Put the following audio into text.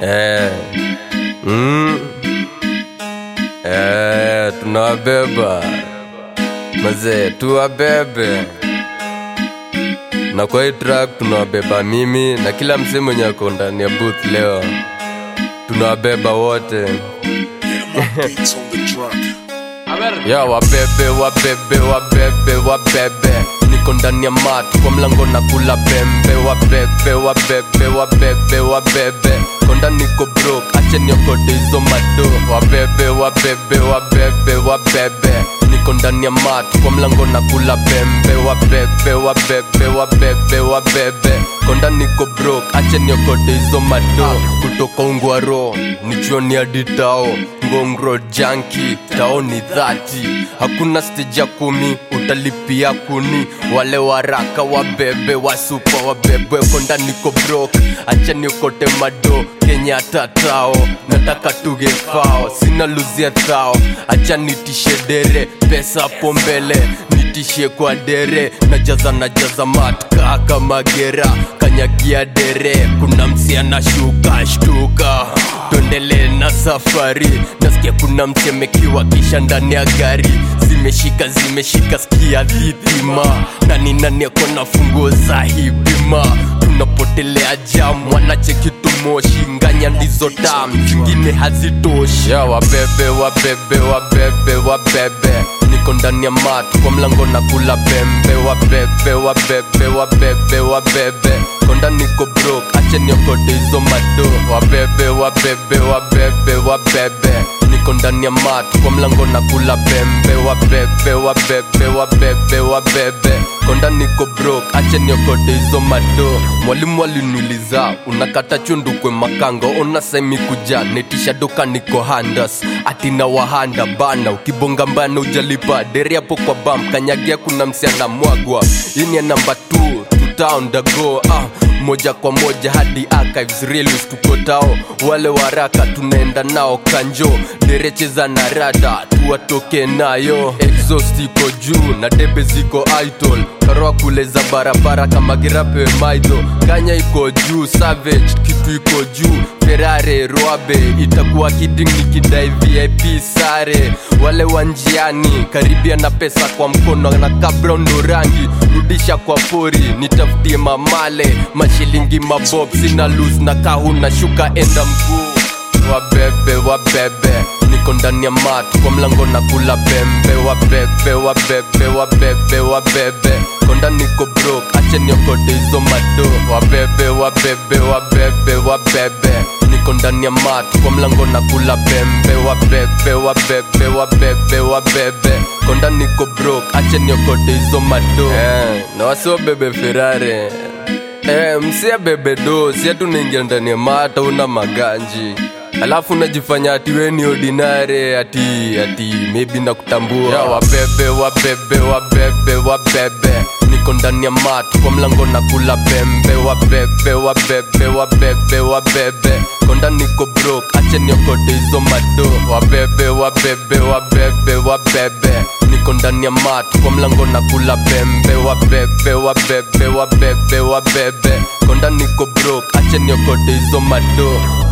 Eh. Mm. Eh, tunawabeba mazee, tuwabebe na kwa hii track tunawabeba mimi na kila msee mwenye ako ndani ya booth leo, tunawabeba wote Beats on the track. ya wabebe wabebe wabebe wabebe niko ndani ya mat kwa mlango na kula pembe wabebe wabebe wabebe wabebe konda niko brok ache niokote hizo mado wabebe wabebe wabebe wabebe niko ndani ya mat kwa mlango na kula pembe wabebe wabebe wabebe wabebe konda niko brok ache niokote hizo mado kutoka ungwaro nichuoni hadi tao ngongro janki tao ni dhati hakuna stage ya kumi utalipia kuni wale waraka wabebe wasupa wabebe konda niko brok acha niokote mado kenya tatao nataka tugefao sina luzia thao acha nitishe dere pesa hapo mbele nitishe kwa dere najaza najaza matka kama gera kanyagia dere kuna msia na shuka shtuka tuendele na safari nasikia kuna msemekiwa kisha ndani ya gari zimeshika zimeshika skia dhitima nani nani ako na funguo za hipima tunapotelea jam wanacheki tumoshi nganya ndizo tam zingine hazitoshi ya wabebe wabebe wabebe wabebe niko ndani ya mat kwa mlango na kula pembe wabebe wabebe wabebe wabebe konda niko brok ache niokote hizo mado wabebe wabebe wabebe wabebe niko ndani ya mat kwa mlango na kula pembe wabebe wabebe wabebe wabebe konda niko brok ache niokote hizo mado mwalimu aliniuliza unakata chundu kwe makango ona semi kuja netisha doka niko handas atina wahanda bana ukibonga mbana ujalipa deri hapo kwa bam kanyagia kuna msiana mwagwa ini ya namba 2 town dago ah, moja kwa moja hadi archives reels tuko tao wale waraka tunaenda nao kanjo derecheza na rada tuwatoke nayo exhaust iko juu na debe ziko idol karoa kule za barabara kama girape maido kanya iko juu savage kitu iko juu ferare roabe itakuwa kidding nikidai vip sare wale wa njiani karibia na pesa kwa mkono na kabla ndo rangi rudisha kwa pori nitafutie mamale mashilingi mabob sina lus na kahuna shuka enda mguu wabebe wabebe niko ndani ya mat kwa mlango na kula pembe wabebe wabebe wabebe wabebe konda niko brok ache niokote hizo mado wabebe wabebe wabebe wabebe niko ndani ya mat kwa mlango na kula pembe wabebe wabebe wabebe wabebe konda niko brok ache niokote hizo mado eh, na wasiobebe ferare Eh, msia bebe do sia tunaingia ndani ya mata una maganji alafu unajifanya ati we ni ordinary ati ati maybe na kutambua ya wabebe wabebe wabebe wabebe niko ndani ya mat kwa mlango na kula pembe wabebe wabebe wabebe wabebe konda niko brok ache niokote hizo mado wabebe wabebe wabebe wabebe niko ndani ya mat kwa mlango na kula pembe wabebe wabebe wabebe wabebe konda niko brok ache niokote hizo mado